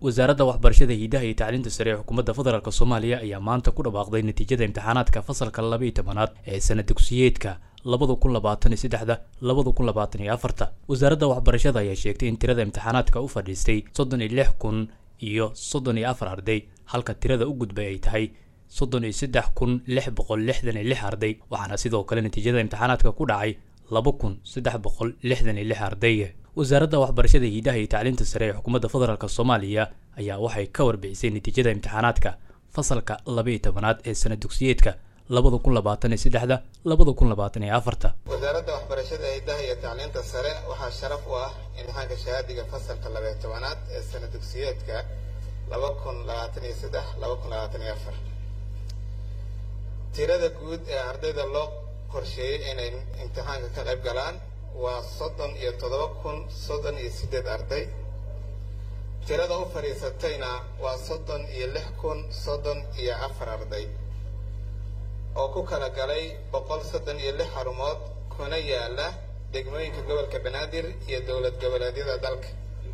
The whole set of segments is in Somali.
wasaaradda waxbarashada hiidaha iyo tacliinta sare ee xukuumadda federaalk soomaaliya ayaa maanta ku dhawaaqday natiijada imtixaanaadka fasalka laba iyo tobanaad ee sana dugsiyeedka labada kun labaatan iyo saddexda labada kun labaatan iyo afarta wasaaradda waxbarashada ayaa sheegtay in tirada imtixaanaadka u fadhiistay soddon iyo lix kun iyo soddon iyo afar arday halka tirada u gudbay ay tahay soddon iyo saddex kun lix boqol lixdan iyo lix arday waxaana sidoo kale natiijada imtixaanaadka ku dhacay laba kun saddex boqol lixdan iyo lix arday wasaaradda waxbarashada hiidaha iyo tacliinta sare ee xukuumadda federaalk soomaaliya ayaa waxay ka warbixisay natiijada imtixaanaadka fasalka laba iyo tobanaad ee sana dugsiyeedka labada kun labaatan iyo saddexda labada kun labaatan iyo afarta wasaaradda waxbarashada hiidaha iyo tacliinta sare waxaa sharaf u ah imtixaanka shahaadiga fasalka laba iyo tobanaad ee sana dugsiyeedka laba kun labaatan iyo saddex laba kun labaatan iyo afar tirada guud ee ardayda loo qorsheeyey inay imtixaanka ka qayb galaan waa soddon iyo toddoba kun soddon iyo siddeed arday tirada u fadhiisatayna waa soddon iyo lix kun soddon iyo afar arday oo ku kala galay boqol soddon iyo lix xarumood kuna yaala degmooyinka gobolka banaadir iyo dowlad goboleedyada dalka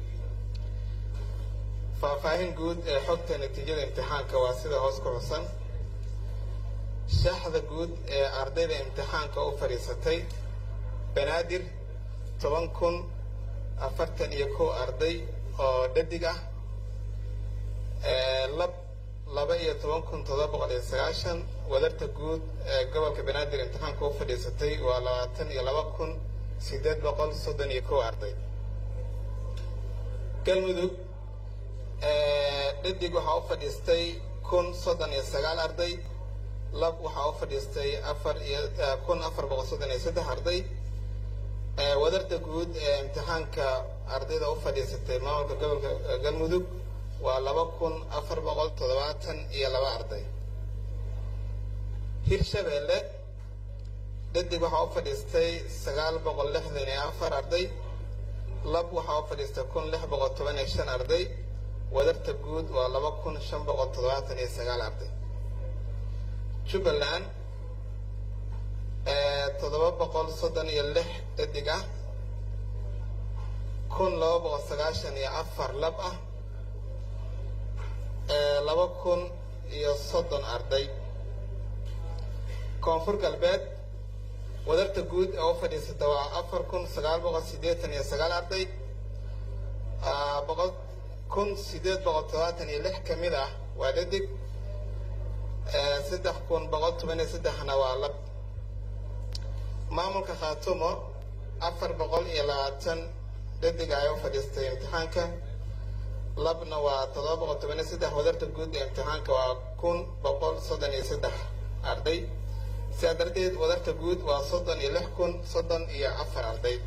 faahfaahin guud ee xogta natiijada imtixaanka waa sida hoos ku xusan shaxda guud ee ardayda imtixaanka u fadhiisatay banaadir toban kun afartan iyo kow arday oo dhadig ah lab laba iyo toban kun toddoba boqol iyo sagaashan wadarta guud ee gobolka banaadir imtixaanka u fadhiisatay waa labaatan iyo laba kun siddeed boqol soddon iyo kow arday galmudug dhadig waxaa u fadhiistay kun soddon iyo sagaal arday lab waxaa u fadhiistay afar iyo kun afar boqol soddon iyo saddex arday wadarta guud ee imtixaanka ardayda u fadhiisatay maamulka gobolka galmudug waa laba kun afar boqol toddobaatan iyo laba arday hirshabeelle dhadig waxaa u fadhiistay sagaal boqol lixdan iyo afar arday lab waxaa u fadhiistay kun lix boqol toban iyo shan arday wadarta guud waa laba kun shan boqol toddobaatan iyo sagaal arday jubbaland toddoba boqol soddon iyo lix dhadig ah kun laba boqol sagaashan iyo afar lab ah laba kun iyo soddon arday koonfur galbeed wadarta guud ee u fadhiisata waa afar kun sagaal boqol siddeetan iyo sagaal arday boqol kun siddeed boqol todobaatan iyo lix ka mid ah waa dhadig saddex kun boqol toban iyo saddexna waa lab maamulka khaatumo afar boqol iyo labaatan dhadig ay u fadhiistay imtixaanka labna waa toddoba boqol toban iyo saddex wadarta guud ee imtixaanka waa kun boqol soddon iyo saddex arday sidaa darteed wadarta guud waa soddon iyo lix kun soddon iyo afar arday